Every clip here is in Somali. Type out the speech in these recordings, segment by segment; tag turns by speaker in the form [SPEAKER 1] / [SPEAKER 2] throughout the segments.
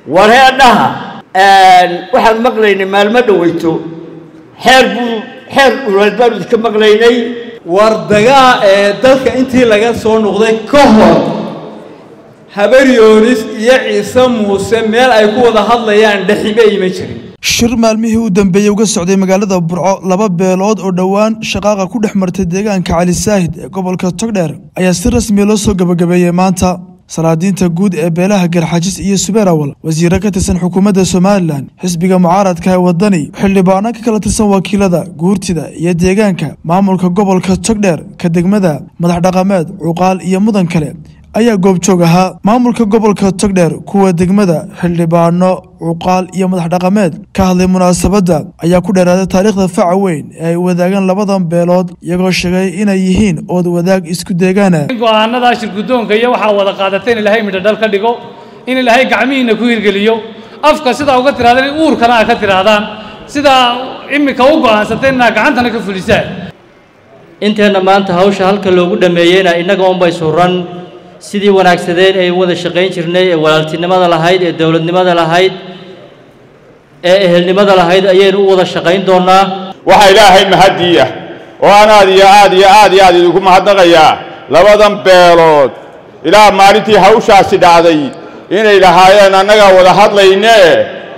[SPEAKER 1] wareedhaha waxaan maqlaynay maalmo dhoweyto xeer buu xeer dhuleed baanu idinka maqlaynay
[SPEAKER 2] war dagaa ee dalka intii laga soo noqday ka hor habaryoonis iyo ciise muuse meel ay ku wada hadlayaan dhexime ima jirin
[SPEAKER 3] shir maalmihii u dambeeyey uga socday magaalada burco laba beelood oo dhowaan shaqaaqa ku dhex martay deegaanka cali saahid ee gobolka togdheer ayaa si rasmiya loo soo gabagabeeyey maanta salaadiinta guud ee beelaha garxajis iyo subeerawal wasiiro ka tirsan xukuumadda somalilan xisbiga mucaaradka ee wadani xildhibaano ka kala tirsan wakiilada guurtida iyo deegaanka maamulka gobolka togdheer ka degmada madax dhaqameed cuqaal iyo mudan kale ayaa goobjoog ahaa maamulka gobolka togdheer kuwa degmada xildhibaano cuqaal iyo madax dhaqameed ka hadlay munaasabadda ayaa ku dheeraaday taariikhda faca weyn ee ay wadaagaan labadan beelood iyagoo sheegay inay yihiin ood wadaag isku deegaana
[SPEAKER 4] go-aanada shirgudoonka iyo waxaa wada qaadatay in ilaahay midho dhal ka dhigo in ilaahay gacmihiina ku hirgeliyo afka sidaa uga tirahdaan in uurkana aa ka tirahdaan sidaa imika u go-aansatay inaa gacantana ka fulisaan
[SPEAKER 5] inteenna maanta hawsha halka loogu dhammeeyeyna innaga unbay suran sidii wanaagsadeen ay wada shaqayn jirnay ee walaaltinimada lahayd ee dowladnimada lahayd ee ehelnimada lahayd ayaynu u wada shaqayn doonnaa
[SPEAKER 6] waxaa ilaahay mahadii ah oo aan aad iyo aad iyo aad iyo aad idinku mahadnaqayaa labadan beelood ilaa maalintii hawshaasi dhacday inay lahaayeen annagaa wada hadlaynee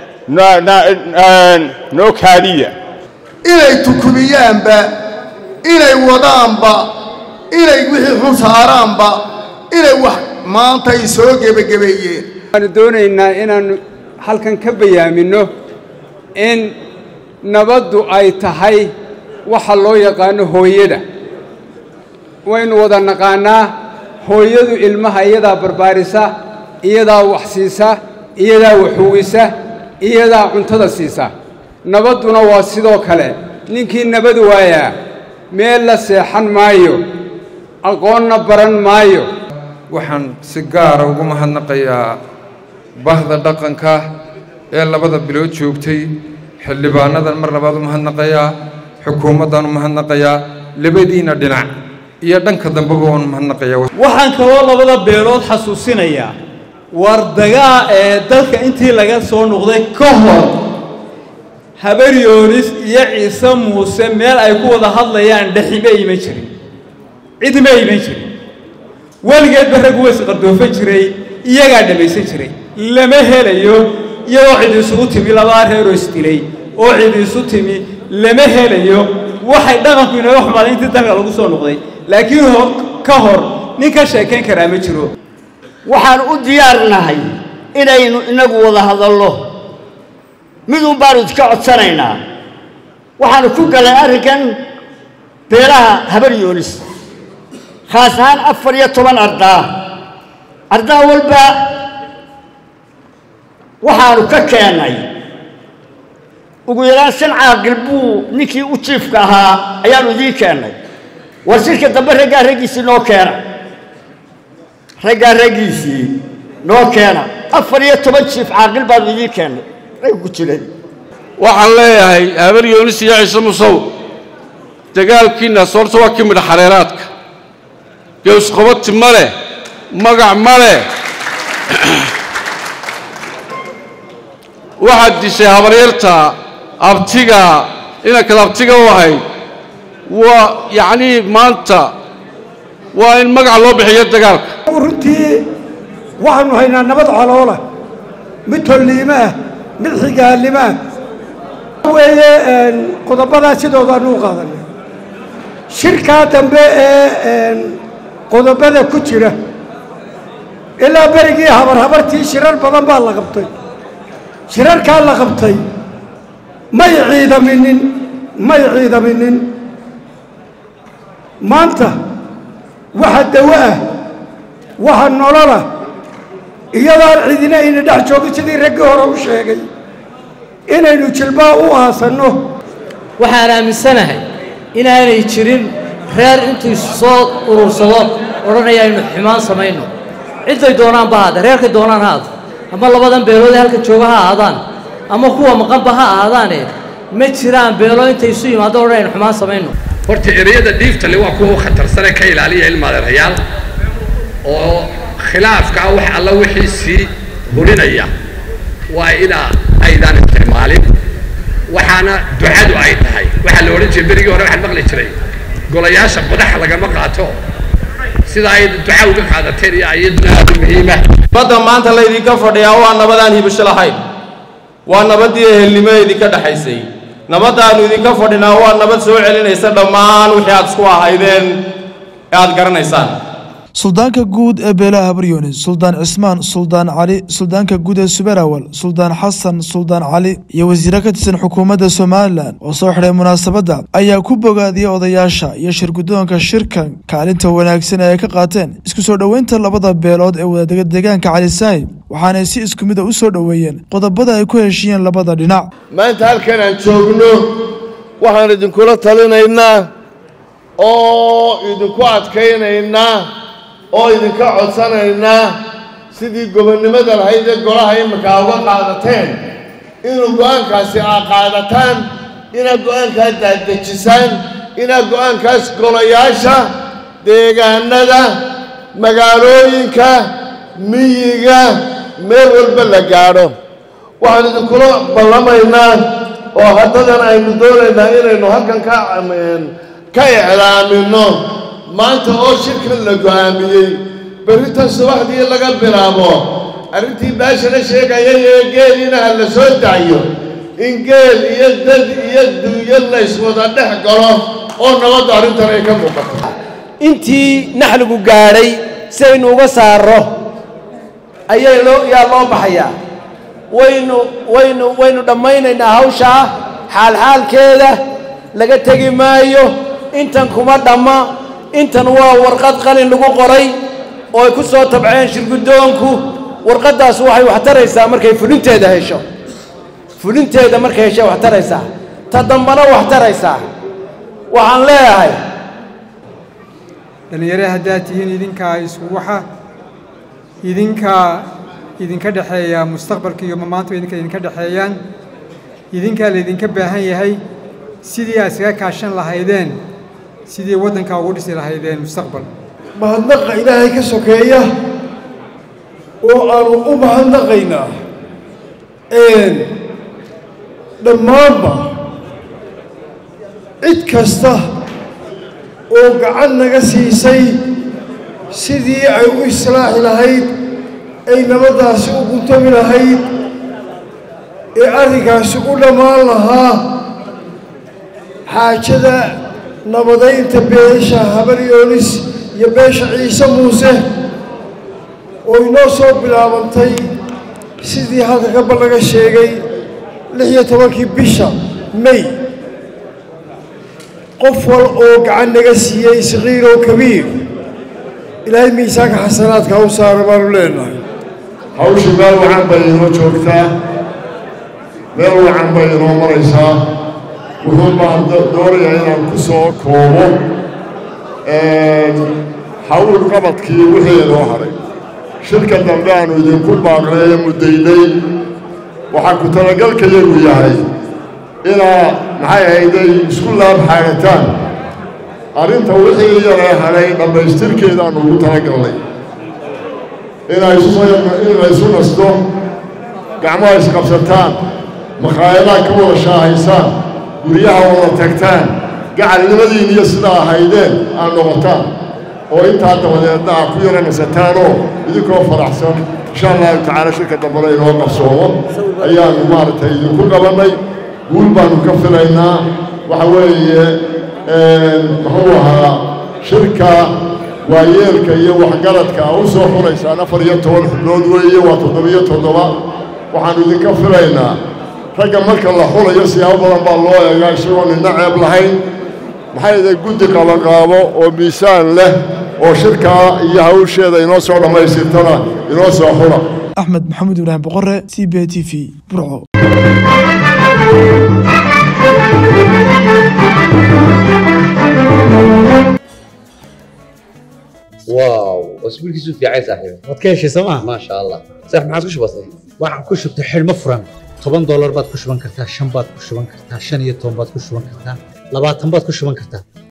[SPEAKER 6] noo kaadiya
[SPEAKER 7] inay tukumiyaanba inay wadaanba inay wixii xun saaraanba inay wax maanta ay soo gebagabeeyeen
[SPEAKER 8] waxaanu doonaynaa inaannu halkan ka bayaaminno in nabaddu ay tahay waxa loo yaqaano hooyada waynu wada naqaannaa hooyadu ilmaha iyadaa barbaarisa iyadaa wax siisa iyadaa waxuwisa iyadaa cuntada siisa nabadduna waa sidoo kale ninkii nabad waayaa meel la seexan maayo aqoonna baran maayo
[SPEAKER 9] waxaan si gaara ugu mahadnaqayaa bahda dhaqanka ee labada bilood joogtay xildhibaanadan mar labaad u mahadnaqayaa xukuumaddan u mahadnaqayaa labadiinna dhinac iyo dhanka dambeba waan mahadnaqayaa
[SPEAKER 2] waxaan kaloo labada beelood xasuusinayaa war dagaa ee dalka intii laga soo noqday ka hor habaryoonis iyo ciise muuse meel ay ku wada hadlayaan dhexime ima jirin cidma iman jirin weligeedba raggu way isqardoofan jiray iyagaa dhammaysan jiray lama helayo iyadoo cid isugu timi labaa reeroo isdilay oo cid isu timi lama helayo waxay dhaqanku inaga xumaaday intii dalka lagu soo noqday laakiin ka hor nin ka sheekayn karaa ma jiro
[SPEAKER 1] waxaan u diyaarnahay inaynu inagu wada hadallo midun baanu idka codsanaynaa waxaanu ku galay arrinkan beelaha habaryoonis khaas ahaan afar iyo toban ardaa ardaa walba waxaanu ka keennay ugu yaraan shan caaqil buu ninkii u jiifka ahaa ayaanu idiin keennay war shirka dambe raggaa raggiisii noo keena raggaa raggiisii noo keena afar iyo toban jiif caaqil baanu idiin keennay ragga ku jiray
[SPEAKER 10] waxaan leeyahay habar yoonis iyo ciise musow dagaalkiinnaas horta waa ka midha xareeraadka geesqobati ma leh magac ma leh waxaad dishay habaryarta abtiga inankad abtiga u ahayd waa yacnii maanta waa in magac loo bixiyo dagaalka
[SPEAKER 11] runtii waxaannu haynaa nabad coloola mid tolliimo ah mid xigaalimo ah weeye qodobadaa sidoodaannu u qaadanay shirkaa dambe ee qodobada ku jira ilaa berigii habar habartii shirar badan baa la qabtay shirarkaa la qabtay may ciidaminin may ciidaminin maanta waxa dawo ah waxa nololah iyadaan cidina ayna dhex joogin sidii raggii hore u sheegay inaynu jilbaa u aasanno
[SPEAKER 12] waxaan aaminsanahay inaanay jirin reer intuu soo urursado odhanaya aynu xumaan samayno cidday doonaanba haada reerkay doonaan ha aado ama labadan beelood ee halka jooga ha ahaadaan ama kuwa maqanba ha ahaadaane ma jiraan beelo intay isu yimaado odhan aynu xumaan samayno
[SPEAKER 13] horta ereyada dhiiftale waa kuwa u khatarsane ka ilaaliya ilmaadeerayaal oo khilaafka ah wax alla wixii sii hurinaya waa inaa aydaan isticmaalin waxaana ducadu ay tahay waxaa la odhan jiray berigii hore waxaan maqli jiray golayaasha qodaxa lagama qaato sida ay duca uga qaadateen iyo iyaduna aad u muhiima
[SPEAKER 14] badda maanta laydinka fadhiyaa waa nabadaan hibasho lahayn waa nabaddii ehelnimo idinka dhexaysay nabaddaannu idinka fadhinaa waa nabad soo celinaysa dhammaan wixii aad isku ahaydeen ee aad garanaysaan
[SPEAKER 3] suldaanka guud ee beelaha habaryoonis suldaan cismaan suldaan cali suldaanka guud ee suberawal suldaan xasan suldaan cali iyo wasiiro ka tirsan xukuumadda somalilan oo soo xidhay munaasabadda ayaa ku bogaadiyey odayaasha iyo shirguddoonka shirkan kaalinta wanaagsan ee ay ka qaateen isku soo dhoweynta labada beelood ee wadadega deegaanka cali saahib waxaanay si isku mid a u soo dhoweeyeen qodobada ay ku heshiiyeen labada dhinac
[SPEAKER 15] maanta halkan aan joogno waxaan idinkula talinaynaa oo idinku adkaynaynaa oo idinka codsanaynaa sidii gobonnimada lahayd ee golaha imminkaa uga qaadateen inuu go'aankaasi aa qaadataan inaad go'aankaa daadejisaan inaad go'aankaas golayaasha deegaanada magaalooyinka miyiga meel walba la gaadho waxaan idinkula ballamaynaa oo haddadan aynu doonaynaa inaynu halkan ka ka iclaaminno maanta oo shirkan la go'aamiyey berritan subaxdii laga bilaabo arrintii baashana sheegayay ee geeliina ha la soo daayo in geel iyo dad iyo duuyo layswada dhex galo oo nabadda arrintan ay ka muuqato
[SPEAKER 16] intii naxligu gaadhay si aynu uga saarro ayay loo yaa loo baxayaa waynu waynu waynu dhammaynaynaa hawshaa xaalxaalkeeda laga tegi maayo intan kuma dhamma intan waa warqad qalin lagu qoray oo ay ku soo tabceen shirguddoonku warqaddaas waxay wax taraysaa markay fulinteeda hesho fulinteeda markay heshay wax taraysaa ta dambana wax taraysaa waxaan leeyahay
[SPEAKER 17] dhallinyare haddaad tihiin idinkaa isku waxa idinkaa idinka dhexeeya mustaqbalka iyo maanta idinka idinka dhexeeyaan idinkaa laydinka baahan yahay sidii aad iskaga kaashan lahaydeen sidii waddankaa ugu dhisi lahaydeen mustaqbal
[SPEAKER 18] mahadnaqa ilaahay ka sokeeya oo aanu u mahadnaqaynaa dhammaanba cid kasta oo gacan naga siisay sidii ay u islaaxi lahayd ay nabaddaasi u guntami lahayd ee arrinkaasi u dhammaan lahaa xaajada nabadaynta beesha habaryoonis iyo beesha ciise muuse oo inoo soo bilaabantay sidii halka gabal laga sheegay lix iyo tobankii bisha may qof wal oo gacan naga siiyey saqiir oo kabiir ilaahay miisaanka xasanaadka ha u saara baanu leenahay
[SPEAKER 15] hawshu meel wacan bay inoo joogtaa meel wacan bay inoo maraysaa wuxuu baan doonayaa inaan ku soo koobo hawl qabadkii wixii inoo hadhay shirka dambe aanu idinku baaqnay ee muddaynay waxaa ku talagalkayagu yahay inaa maxay ahayday isku laab xaagataan arrinta wixii yaree hadhay dhammaystirkeedaannu ugu talagalnay inay isu nasto gacmaha isqabsataan makhaayadaha ka wada shaahaysaan guryaha wada tagtaan gacalnimadiin iyo sidaa ahaydeen aad noqotaan oo intaa dabadeedna aad ku yara nasataanoo idinkoo faraxsan insha allahu tacaala shirka dambena inoo qabsoomo ayaannu maaragtay idinku qabannay guul baannu ka filaynaa waxa weeye muxuu ahaa shirka waayeelka iyo waxgaradka a u soo xuraysaan afar iyo toban xubnood weeye waa toddobiyo toddoba waxaannu idinka filaynaa ragga marka la xulayo siyaabo badan baa loo eegaa isagoo nina ceeb lahayn maxay iday guddi qabanqaabo oo miisaan leh oo shirkaa iyo hawsheeda inoo soo dhammaystirtana inoo soo xula
[SPEAKER 3] axmed maxamuud ibraahim boqore c b t v burco
[SPEAKER 19] واو اسبوع كيسو في عايز صاحبي
[SPEAKER 20] waad ka heshay sooma
[SPEAKER 19] ما شاء الله صح ما عادش بسيط
[SPEAKER 20] waxaan ku shubtay xidhmo furan toban doolar baad ku shuban kartaa shan baad ku shuban kartaa shan iyo toban baad ku shuban kartaa labaatan baad ku shuban kartaa